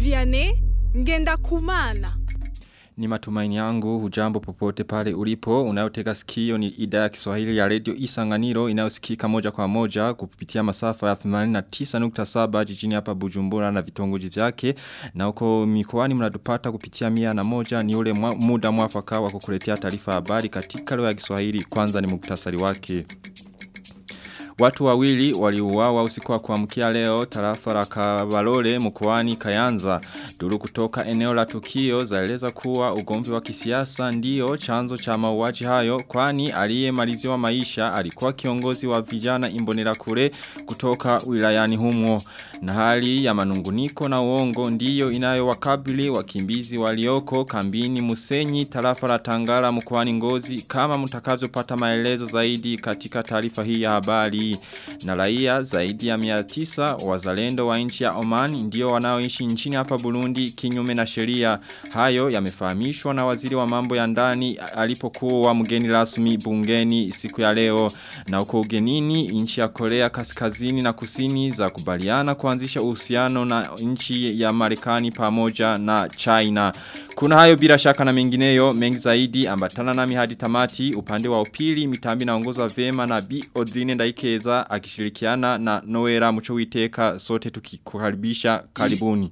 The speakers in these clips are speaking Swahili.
Vianney Ngenda Kumana. Ni matumaini yangu hujambo popote pale ulipo unayotega sikio ni idhaa ya Kiswahili ya Radio Isanganiro inayosikika moja kwa moja kupitia masafa ya 89.7 jijini hapa Bujumbura na vitongoji vyake na huko mikoani mnatupata kupitia mia na moja ni ule mwa, muda mwafaka wa kukuletea taarifa habari katika lugha ya Kiswahili kwanza ni muktasari wake Watu wawili waliuawa usiku wa kuamkia leo tarafa la Kabalole mkoani Kayanza. Duru kutoka eneo la tukio zaeleza kuwa ugomvi wa kisiasa ndio chanzo cha mauaji hayo kwani aliyemaliziwa maisha alikuwa kiongozi wa vijana Imbonera kule kutoka wilayani humo. Na hali ya manunguniko na uongo ndiyo inayowakabili wakimbizi walioko kambini Musenyi tarafa la Tangara mkoani Ngozi kama mtakavyopata maelezo zaidi katika taarifa hii ya habari na raia zaidi ya 900 wazalendo wa nchi ya Oman ndio wanaoishi nchini hapa Burundi kinyume na sheria. Hayo yamefahamishwa na waziri wa mambo ya ndani alipokuwa mgeni rasmi bungeni siku ya leo. Na uko ugenini nchi ya Korea kaskazini na kusini za kubaliana kuanzisha uhusiano na nchi ya Marekani pamoja na China. Kuna hayo bila shaka na mengineyo mengi zaidi ambatana nami hadi tamati upande wa upili mitambi naongozwa vema na B Odrine Ndaikeza akishirikiana na Noera Mucho Witeka sote tukikukaribisha karibuni.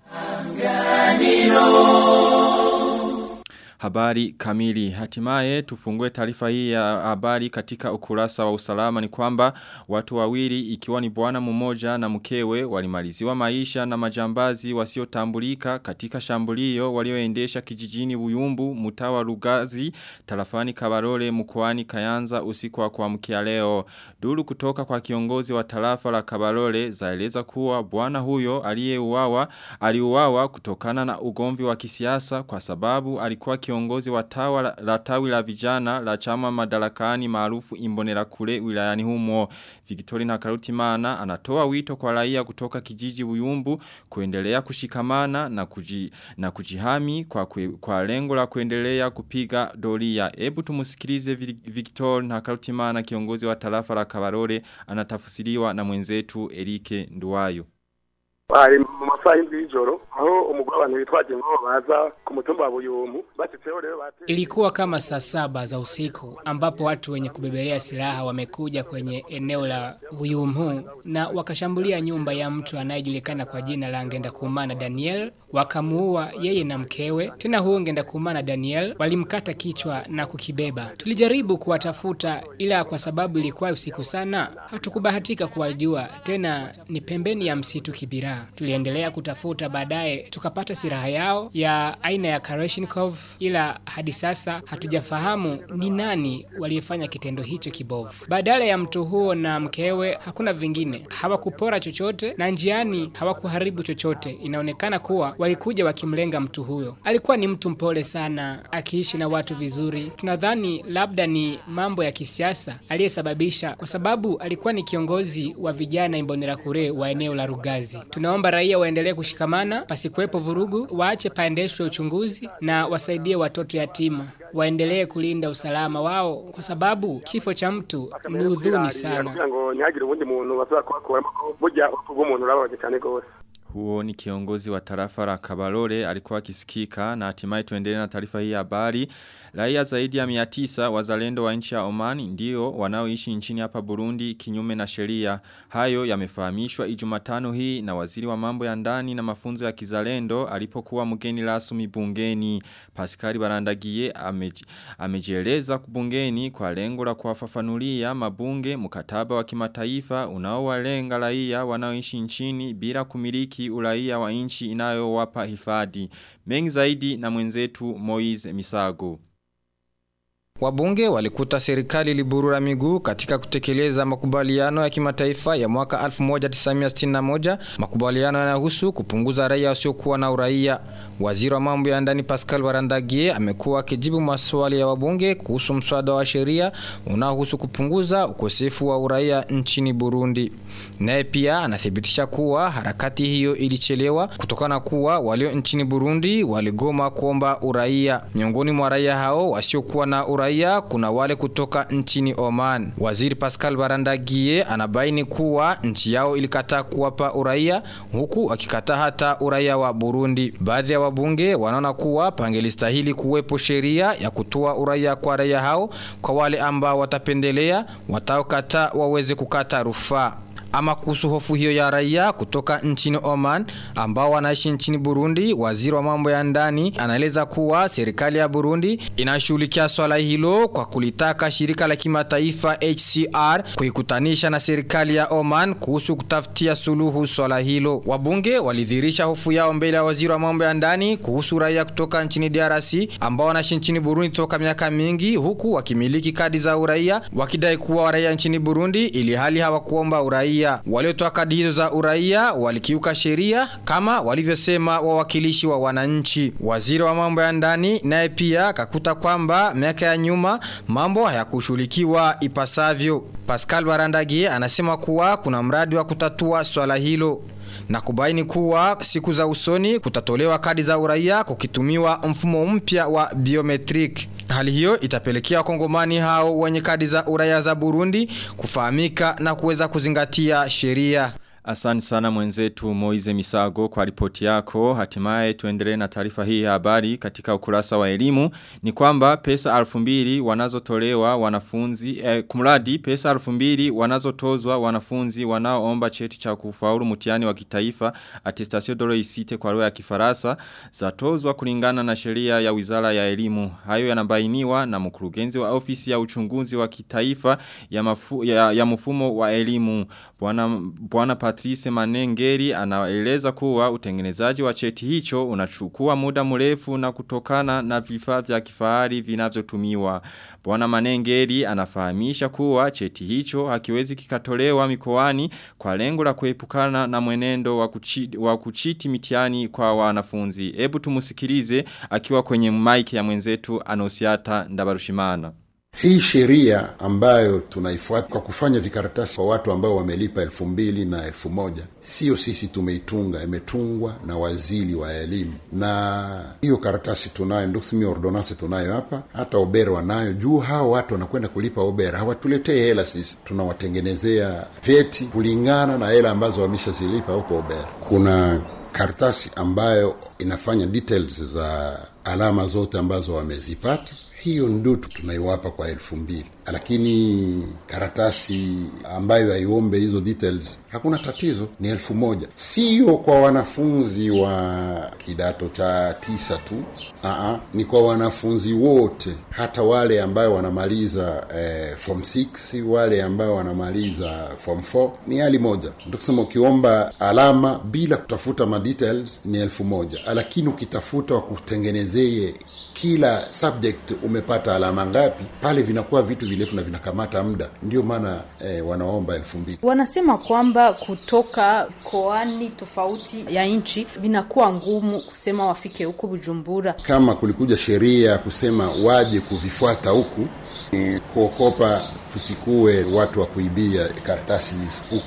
Habari kamili. Hatimaye tufungue taarifa hii ya habari katika ukurasa wa usalama ni kwamba watu wawili ikiwa ni bwana mmoja na mkewe walimaliziwa maisha na majambazi wasiotambulika katika shambulio walioendesha kijijini Buyumbu mtawa Rugazi tarafani Kabarole mkoani Kayanza usiku wa kuamkia leo. Duru kutoka kwa kiongozi wa tarafa la Kabarole zaeleza kuwa bwana huyo aliyeuawa aliuawa kutokana na ugomvi wa kisiasa kwa sababu alikuwa kiongozi wa tawa la, la tawi la vijana la chama madarakani maarufu imbonera kule wilayani humo. Victoria na Karutimana anatoa wito kwa raia kutoka kijiji Buyumbu kuendelea kushikamana na kuji, na kujihami kwa kwe, kwa lengo la kuendelea kupiga doria. Hebu tumusikilize Victor na Karutimana kiongozi wa tarafa la Kabarore anatafsiriwa na mwenzetu Erike Nduwayo. bari mu masaha y'indwi y'ijoro aho umugore abantu bitwaje ngo baza ku mutumba wa Buyumu bashitseho rero bate Ilikuwa kama saa saba za usiku ambapo watu wenye kubebelea silaha wamekuja kwenye eneo la Buyumu na wakashambulia nyumba ya mtu anayejulikana kwa jina la Ngenda Kumana Daniel wakamuua yeye na mkewe. Tena huo Ngenda Kumana Daniel walimkata kichwa na kukibeba. Tulijaribu kuwatafuta ila kwa sababu ilikuwa usiku sana hatukubahatika kuwajua. Tena ni pembeni ya msitu Kibira. Tuliendelea kutafuta baadaye tukapata silaha yao ya aina ya Kalashnikov ila hadi sasa hatujafahamu ni nani waliyefanya kitendo hicho kibovu. Badala ya mtu huo na mkewe hakuna vingine. Hawakupora chochote na njiani hawakuharibu chochote. Inaonekana kuwa walikuja wakimlenga mtu huyo. Alikuwa ni mtu mpole sana, akiishi na watu vizuri. Tunadhani labda ni mambo ya kisiasa aliyesababisha kwa sababu alikuwa ni kiongozi wa vijana Imbonerakure wa eneo la Rugazi. Tunaomba raia waendelee kushikamana, pasikuwepo vurugu, waache paendeshwe uchunguzi na wasaidie watoto yatima. Waendelee kulinda usalama wao kwa sababu kifo cha mtu ni udhuni sana. kugira ngo ntihagire ubundi muntu basaba kubakuramo ko burya urupfu rw'umuntu rurababaje cyane rwose Huo ni kiongozi wa tarafa la Kabalole alikuwa akisikika na hatimaye tuendelee na taarifa hii ya habari. Raia zaidi ya 900 wazalendo wa nchi ya Oman ndio wanaoishi nchini hapa Burundi kinyume na sheria. Hayo yamefahamishwa Ijumatano hii na waziri wa mambo ya ndani na mafunzo ya kizalendo alipokuwa mgeni rasmi bungeni. Pascal Barandagiye ameji, amejieleza bungeni kwa lengo la kuwafafanulia mabunge mkataba wa kimataifa unaowalenga raia wanaoishi nchini bila kumiliki uraia wa nchi inayowapa hifadhi. Mengi zaidi na mwenzetu Moize Misago. Wabunge walikuta serikali liburura miguu katika kutekeleza makubaliano ya kimataifa ya mwaka 1961, makubaliano yanayohusu kupunguza raia wasiokuwa na uraia. Waziri wa mambo ya ndani Pascal Barandagie amekuwa akijibu maswali ya wabunge kuhusu mswada wa sheria unaohusu kupunguza ukosefu wa uraia nchini Burundi. Naye pia anathibitisha kuwa harakati hiyo ilichelewa kutokana kuwa walio nchini Burundi waligoma kuomba uraia. Miongoni mwa raia hao wasiokuwa na uraia kuna wale kutoka nchini Oman. Waziri Pascal Barandagie anabaini kuwa nchi yao ilikataa kuwapa uraia huku akikataa hata uraia wa Burundi. Baadhi ya wabunge wanaona kuwa pangelistahili kuwepo sheria ya kutoa uraia kwa raia hao kwa wale ambao watapendelea wataokata waweze kukata rufaa. Ama kuhusu hofu hiyo ya raia kutoka nchini Oman ambao wanaishi nchini Burundi, waziri wa mambo ya ndani anaeleza kuwa serikali ya Burundi inashughulikia swala hilo kwa kulitaka shirika la kimataifa HCR kuikutanisha na serikali ya Oman kuhusu kutafutia suluhu swala hilo. Wabunge walidhihirisha hofu yao mbele ya waziri wa mambo ya ndani kuhusu raia kutoka nchini DRC ambao wanaishi nchini Burundi toka miaka mingi huku wakimiliki kadi za uraia wakidai kuwa raia nchini Burundi ili hali hawakuomba uraia. Waliotoa kadi hizo za uraia walikiuka sheria kama walivyosema wawakilishi wa wananchi. Waziri wa mambo ya ndani naye pia kakuta kwamba miaka ya nyuma mambo hayakushughulikiwa ipasavyo. Pascal Barandagie anasema kuwa kuna mradi wa kutatua swala hilo na kubaini kuwa siku za usoni kutatolewa kadi za uraia kukitumiwa mfumo mpya wa biometric. Hali hiyo itapelekea wakongomani hao wenye kadi za uraia za Burundi kufahamika na kuweza kuzingatia sheria. Asante sana mwenzetu Moize Misago kwa ripoti yako. Hatimaye tuendelee na taarifa hii ya habari katika ukurasa wa elimu. Ni kwamba pesa alfu mbili wanazotolewa wanafunzi, eh, kumradi pesa alfu mbili wanazotozwa wanafunzi wanaoomba cheti cha kufaulu mtihani wa kitaifa attestation de réussite kwa lugha ya Kifaransa zatozwa kulingana na sheria ya Wizara ya Elimu. Hayo yanabainiwa na mkurugenzi wa ofisi ya uchunguzi wa kitaifa ya, mafu, ya, ya mfumo wa elimu. Bwana Bwana Patrice Manengeri anaeleza kuwa utengenezaji wa cheti hicho unachukua muda mrefu na kutokana na vifaa vya kifahari vinavyotumiwa. Bwana Manengeri anafahamisha kuwa cheti hicho hakiwezi kikatolewa mikoani kwa lengo la kuepukana na mwenendo wa kuchiti, wa kuchiti mitihani kwa wanafunzi. Hebu tumusikilize akiwa kwenye mic ya mwenzetu Anosiata Ndabarushimana. Hii sheria ambayo tunaifuata kwa kufanya vikaratasi kwa watu ambao wamelipa elfu mbili na elfu moja sio sisi tumeitunga, imetungwa na waziri wa elimu, na hiyo karatasi tunayo, ndio kusema ordonance tunayo hapa, hata obera wanayo juu. Hao watu wanakwenda kulipa obera, hawatuletee hela sisi, tunawatengenezea vyeti kulingana na hela ambazo wameshazilipa huko obera. Kuna karatasi ambayo inafanya details za alama zote ambazo wamezipata hiyo ndio tunaiwapa kwa elfu mbili lakini karatasi ambayo haiombe hizo details hakuna tatizo ni elfu moja sio kwa wanafunzi wa kidato cha tisa tu Aa, ni kwa wanafunzi wote hata wale ambayo wanamaliza eh, form 6 wale ambayo wanamaliza form 4 ni hali moja ndio kusema ukiomba alama bila kutafuta ma details ni elfu moja lakini ukitafuta wakutengenezee kila subject umepata alama ngapi pale vinakuwa vitu virefu na vinakamata muda ndio maana eh, wanaomba elfu mbili wanasema kwamba kutoka koani tofauti ya nchi vinakuwa ngumu kusema wafike huku bujumbura kama kulikuja sheria ya kusema waje kuvifuata huku ni kuokopa tusikuwe watu wa kuibia karatasi hizi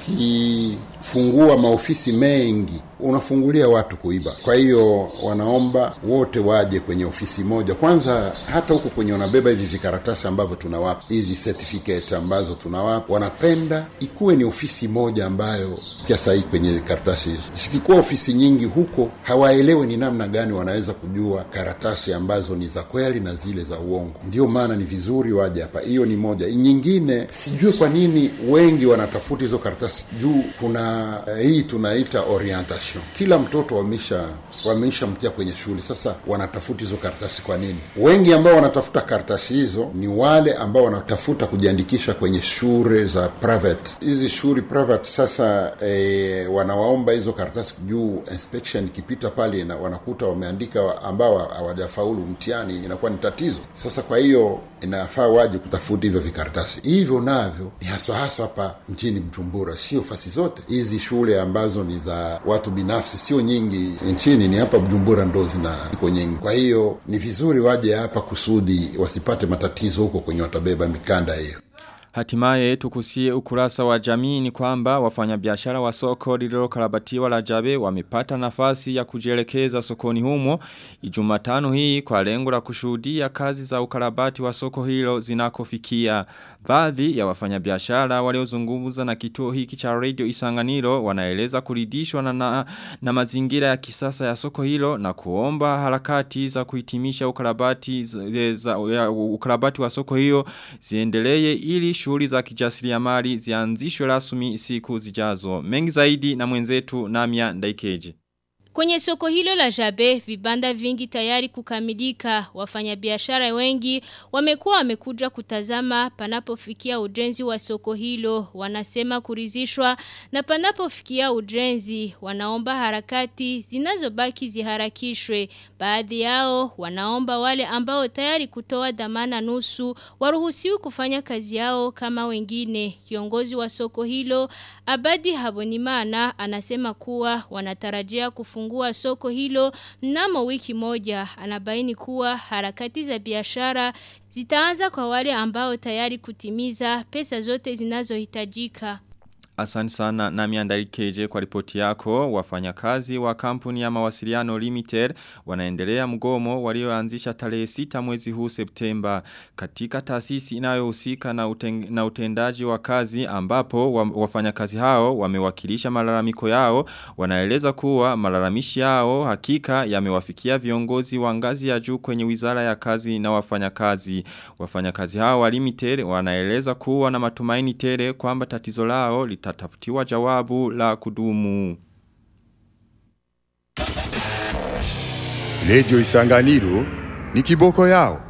ukifungua maofisi mengi unafungulia watu kuiba kwa hiyo wanaomba wote waje kwenye ofisi moja kwanza hata huku kwenye wanabeba hivi vikaratasi ambavyo tunawapa hizi certificate ambazo tunawapa wanapenda ikuwe ni ofisi moja ambayo tia sahihi kwenye karatasi hizo zikikuwa ofisi nyingi huko hawaelewe ni namna gani wanaweza kujua karatasi ambazo ni za kweli na zile za uongo ndio maana ni vizuri waje hapa hiyo ni moja nyingine sijui kwa nini wengi wanatafuta hizo karatasi juu kuna uh, hii tunaita orientation kila mtoto wamesha wamesha mtia kwenye shule sasa wanatafuta hizo karatasi kwa nini wengi ambao wanatafuta karatasi hizo ni wale ambao wanatafuta kujiandikisha kwenye shule za private hizi shule private sasa e, wanawaomba hizo karatasi juu inspection ikipita pale na wanakuta wameandika ambao hawajafaulu mtihani inakuwa ni tatizo sasa kwa hiyo inafaa waje kutafuta hivyo vikaratasi hivyo navyo ni haswa haswa hapa mjini Bujumbura, sio fasi zote. Hizi shule ambazo ni za watu binafsi sio nyingi nchini, ni hapa Bujumbura ndo zina ziko nyingi. Kwa hiyo ni vizuri waje hapa kusudi wasipate matatizo huko kwenye watabeba mikanda hiyo. Hatimaye tukusie ukurasa wa jamii ni kwamba wafanyabiashara wa soko lililokarabatiwa la Jabe wamepata nafasi ya kujielekeza sokoni humo Ijumatano hii kwa lengo la kushuhudia kazi za ukarabati wa soko hilo zinakofikia. Baadhi ya wafanyabiashara waliozungumza na kituo hiki cha Radio Isanganiro wanaeleza kuridhishwa na, na, na mazingira ya kisasa ya soko hilo na kuomba harakati za kuhitimisha ukarabati za, za, ya, ukarabati wa soko hiyo ziendelee ili shughuli za kijasiriamali zianzishwe rasmi siku zijazo. Mengi zaidi na mwenzetu Namia Ndaikeje. Kwenye soko hilo la Jabe, vibanda vingi tayari kukamilika. Wafanyabiashara wengi wamekuwa wamekuja kutazama panapofikia ujenzi wa soko hilo. Wanasema kurizishwa na panapofikia ujenzi. Wanaomba harakati zinazobaki ziharakishwe. Baadhi yao wanaomba wale ambao tayari kutoa dhamana nusu waruhusiwi kufanya kazi yao kama wengine. Kiongozi wa soko hilo Abadi Habonimana anasema kuwa wanatarajia kufungua soko hilo mnamo wiki moja. Anabaini kuwa harakati za biashara zitaanza kwa wale ambao tayari kutimiza pesa zote zinazohitajika. Asante sana na miandarikeje kwa ripoti yako wafanyakazi wa kampuni ya mawasiliano limited wanaendelea mgomo walioanzisha tarehe sita mwezi huu Septemba katika taasisi inayohusika na, uten, na utendaji wa kazi ambapo wafanyakazi hao wamewakilisha malalamiko yao wanaeleza kuwa malalamishi yao hakika yamewafikia viongozi wa ngazi ya juu kwenye wizara ya kazi na wafanyakazi wafanyakazi hao wa limited wanaeleza kuwa na matumaini tele kwamba tatizo lao lita litatafutiwa jawabu la kudumu. Radio Isanganiro ni kiboko yao.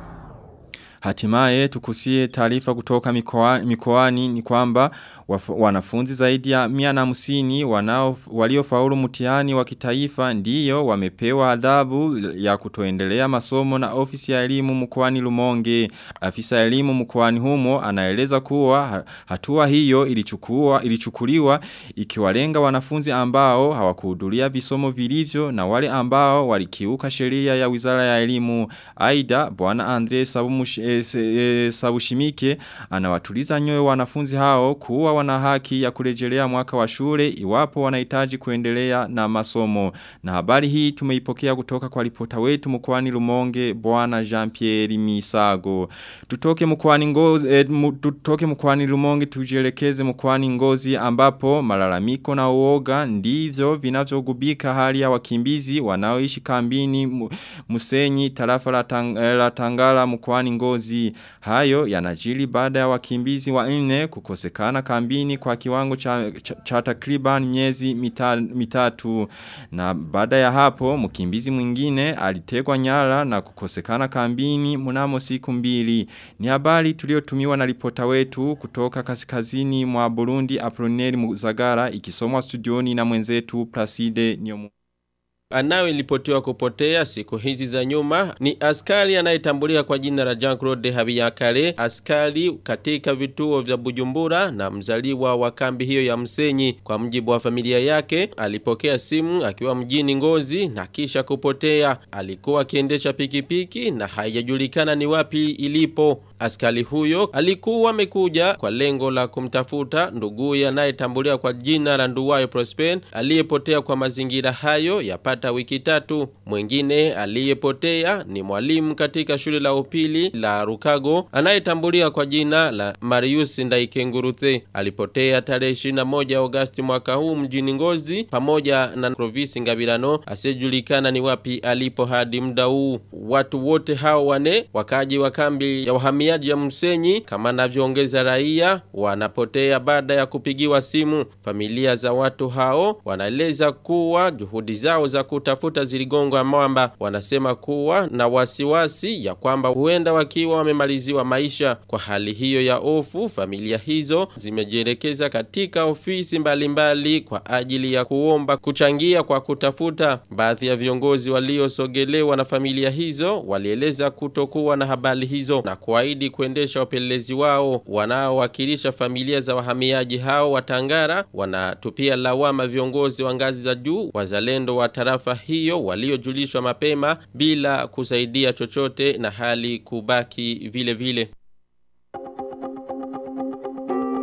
Hatimaye tukusie taarifa kutoka mikoani, mikoani ni kwamba waf, wanafunzi zaidi ya mia na musini wanao waliofaulu mtihani wa kitaifa ndiyo wamepewa adhabu ya kutoendelea masomo na ofisi ya elimu mkoani Lumonge. Afisa ya elimu mkoani humo anaeleza kuwa hatua hiyo ilichukua ilichukuliwa ikiwalenga wanafunzi ambao hawakuhudhuria visomo vilivyo na wale ambao walikiuka sheria ya Wizara ya Elimu. Aida bwana Andre Sabumush e, e, Sabushimike anawatuliza nyoyo wanafunzi hao kuwa wana haki ya kurejelea mwaka wa shule iwapo wanahitaji kuendelea na masomo. Na habari hii tumeipokea kutoka kwa ripota wetu mkoani Lumonge bwana Jean-Pierre Misago. Tutoke mkoani Ngozi e, tutoke mkoani Lumonge tujielekeze mkoani Ngozi ambapo malalamiko na uoga ndivyo vinavyogubika hali ya wakimbizi wanaoishi kambini Musenyi tarafa la, tang, la Tangala mkoani Ngozi. Hayo yanajili baada ya wakimbizi wa nne kukosekana kambini kwa kiwango cha, cha, cha takriban miezi mita, mitatu. Na baada ya hapo mkimbizi mwingine alitegwa nyara na kukosekana kambini mnamo siku mbili. Ni habari tuliotumiwa na ripota wetu kutoka kaskazini mwa Burundi Aproneri Muzagara ikisomwa studioni na mwenzetu Placide Nyomu. Anayeripotiwa kupotea siku hizi za nyuma ni askari anayetambulia kwa jina la Jean-Claude Habiyakare, askari katika vituo vya Bujumbura na mzaliwa wa kambi hiyo ya Msenyi. Kwa mjibu wa familia yake, alipokea simu akiwa mjini Ngozi na kisha kupotea. Alikuwa akiendesha pikipiki na haijajulikana ni wapi ilipo. Askari huyo alikuwa amekuja kwa lengo la kumtafuta nduguye anayetambulia kwa jina la Nduwayo Prosper aliyepotea kwa mazingira hayo yapata wiki tatu. Mwingine aliyepotea ni mwalimu katika shule la upili la Rukago anayetambulia kwa jina la Marius Ndaikengurutse. Alipotea tarehe 21 Agosti mwaka huu mjini Ngozi pamoja na Clovis Ngabirano asiyejulikana ni wapi alipo hadi muda huu. Watu wote hao wane wakaji wa kambi ya wahamiaji ya Msenyi kama navyoongeza raia wanapotea baada ya kupigiwa simu. Familia za watu hao wanaeleza kuwa juhudi zao za kutafuta ziligonga mwamba. Wanasema kuwa na wasiwasi ya kwamba huenda wakiwa wamemaliziwa maisha. Kwa hali hiyo ya ofu, familia hizo zimejielekeza katika ofisi mbalimbali mbali kwa ajili ya kuomba kuchangia kwa kutafuta. Baadhi ya viongozi waliosogelewa na familia hizo walieleza kutokuwa na habari hizo na kuahidi kuendesha upelelezi wao. Wanaowakilisha familia za wahamiaji hao wa Tangara wanatupia lawama viongozi wa ngazi za juu wazalendo wa tarafa hiyo waliojulishwa mapema bila kusaidia chochote na hali kubaki vile vile.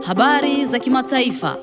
Habari za kimataifa.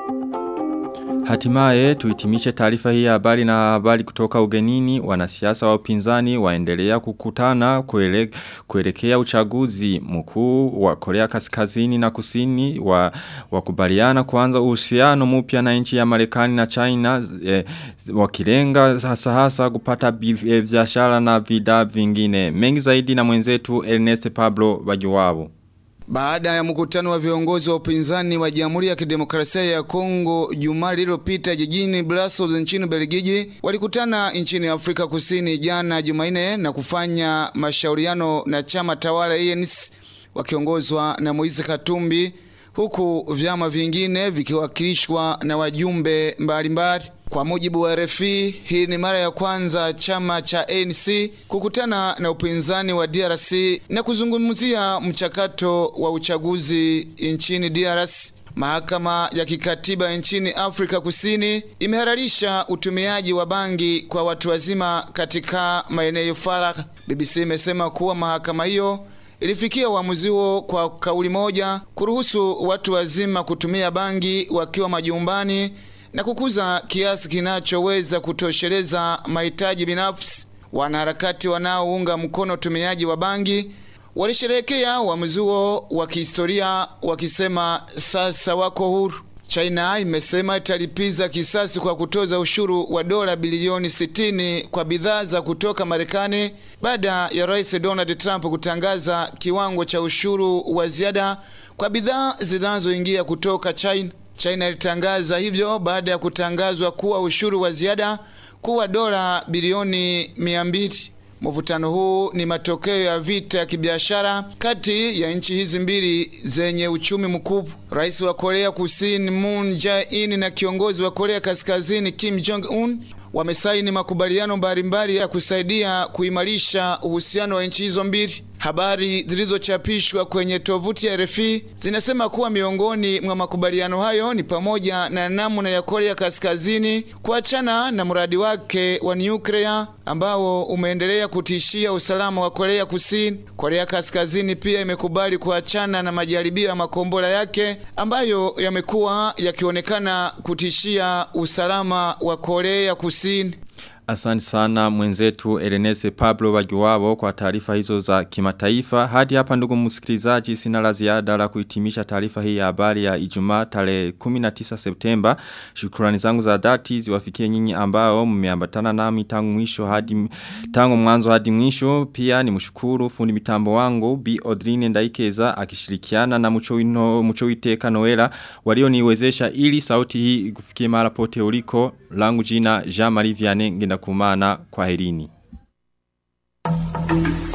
Hatimaye tuhitimishe taarifa hii ya habari na habari kutoka ugenini wanasiasa wa upinzani waendelea kukutana kuele, kuelekea uchaguzi mkuu wa Korea Kaskazini na Kusini wa wakubaliana kuanza uhusiano mpya na nchi ya Marekani na China eh, wakilenga hasa hasa kupata biashara na vida vingine mengi zaidi na mwenzetu Ernest Pablo Bajuwabo baada ya mkutano wa viongozi wa upinzani wa Jamhuri ya Kidemokrasia ya Kongo Jumaa lililopita jijini Brussels nchini Belgiji, walikutana nchini Afrika Kusini jana Jumanne na kufanya mashauriano na chama tawala ANC wakiongozwa na Moise Katumbi, huku vyama vingine vikiwakilishwa na wajumbe mbalimbali. Kwa mujibu wa RFI, hii ni mara ya kwanza chama cha ANC kukutana na upinzani wa DRC na kuzungumzia mchakato wa uchaguzi nchini DRC. Mahakama ya kikatiba nchini Afrika Kusini imehalalisha utumiaji wa bangi kwa watu wazima katika maeneo faragha. BBC imesema kuwa mahakama hiyo ilifikia uamuzi huo kwa kauli moja kuruhusu watu wazima kutumia bangi wakiwa majumbani na kukuza kiasi kinachoweza kutosheleza mahitaji binafsi. Wanaharakati wanaounga mkono utumiaji wa bangi walisherehekea uamuzi huo wa kihistoria wakisema sasa wako huru. China imesema italipiza kisasi kwa kutoza ushuru wa dola bilioni 60 kwa bidhaa za kutoka Marekani baada ya Rais Donald Trump kutangaza kiwango cha ushuru wa ziada kwa bidhaa zinazoingia kutoka China. China ilitangaza hivyo baada ya kutangazwa kuwa ushuru wa ziada kuwa dola bilioni 200. Mvutano huu ni matokeo ya vita ya kibiashara kati ya nchi hizi mbili zenye uchumi mkubwa. Rais wa Korea Kusini Moon Jae-in na kiongozi wa Korea Kaskazini Kim Jong Un wamesaini makubaliano mbalimbali ya kusaidia kuimarisha uhusiano wa nchi hizo mbili. Habari zilizochapishwa kwenye tovuti ya RFI zinasema kuwa miongoni mwa makubaliano hayo ni pamoja na namna ya Korea Kaskazini kuachana na mradi wake wa nyuklia ambao umeendelea kutishia usalama wa Korea Kusini. Korea Kaskazini pia imekubali kuachana na majaribio ya makombora yake ambayo yamekuwa yakionekana kutishia usalama wa Korea Kusini. Asante sana mwenzetu Elenese Pablo Wajuwabo kwa taarifa hizo za kimataifa. Hadi hapa ndugu msikilizaji sina la ziada la kuhitimisha taarifa hii ya habari ya Ijumaa tarehe 19 Septemba. Shukrani zangu za dhati ziwafikie nyinyi ambao mmeambatana nami tangu mwisho hadi tangu mwanzo hadi mwisho. Pia ni mshukuru fundi mitambo wangu Bi Odrine Ndaikeza akishirikiana na Muchowino Muchowiteka Noela walioniwezesha ili sauti hii kufikie mara pote uliko. Langu jina Jean Marie Vianney ngenda kumana kwa herini.